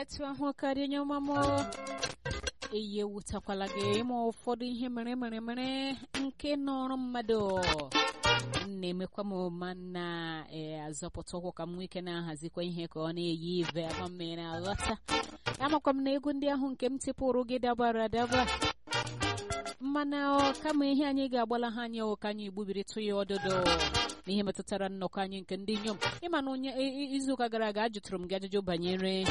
etu ahụ karịa onye ọma m eyi ewutakwala gị ịma ụfọdụ ihe mere mere mere nke nọrọ mmadụ na-emekwa m ma na azọpụta ụkwụ ka m nwee ike na-ahazikwa ihe ka ọ na-eyi ive ama mmiri aghọta amakwa m na egwu ndị ahụ nke m tipụrụ gị dabara adaba mana kama ihe anyị ga-agbala ha anya ka anyị gbubirịtụ ya ọdụdụ n'ihe metụtara nnọkọ anyị nke ndị inyom ịma na onye izuụka gara aga ajụtụrụ m gị ajụjụ banyere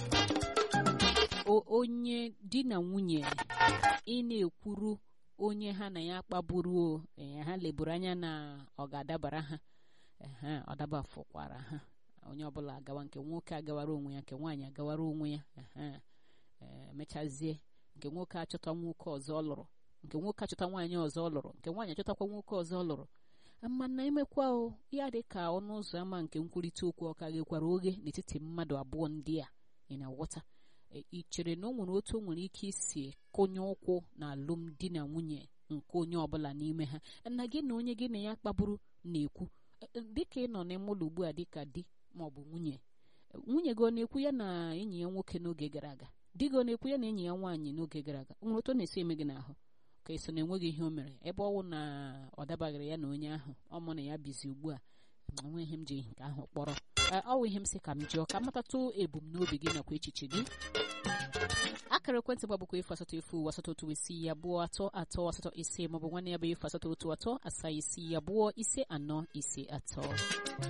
onye di na nwunye ị na-ekwuru onye ha na ya kpagburu ha leburu anya na ọ ga-adabara ha ọ dabafụkwara ha onye ọbụla agawa nke nwoke agawara onwe ya nke nwaanyị agawara onwe ya emechazie nke nwoke achọta nwoke ọzọ ọ lụrụ nke nwoke achọta nwaanyị ọzọ ọ lụrụ nke nwaanyị achọtakwa nwoke ọzọ ọ lụrụ mana emekwa o ya dị ka ọnụ ụzọ ámá nke nkwurịta okwu ọ ka ghekwara oghe n'etiti mmadụ abụọ ndị a ị na-aghọta ị chere na o nwere otu o nwere ike isi kụnye ụkwụ na alụmdi na nwunye nke onye ọbụla n'ime ha na gị na onye gị na ya kpagburu na-ekwu dịka ị nọ n'ime ụlọ ugbu a dịka di ma ọ bụ nwunye nwunye gị ọ na-ekwu ya na enyi ya nwoke n'oge gara aga di gị ọ na-ekwu ya na enyi ya nwaanyị n'oge gara aga nwere otu ọ na-esi eme gị n'ahụ ka eso na enweghị ihe o mere ebe ọnwụ na ọ dabaghịrị ya na onye ahụ ọ mụ na ya bizi ugbu a enweghị m ji nke ahụ kpọrọ ọ wụ ihe m sị ka m jụọ ka matatụ ebumnobi gị nakwa echiche gị akara ekwentị m bụkwa efu asatọ efu asatọ otu isii abụọ atọ atọ asatọ ise maọbụ nwanne ya bụ efu asatọ otu atọ asaa isii abụọ ise anọ ise atọ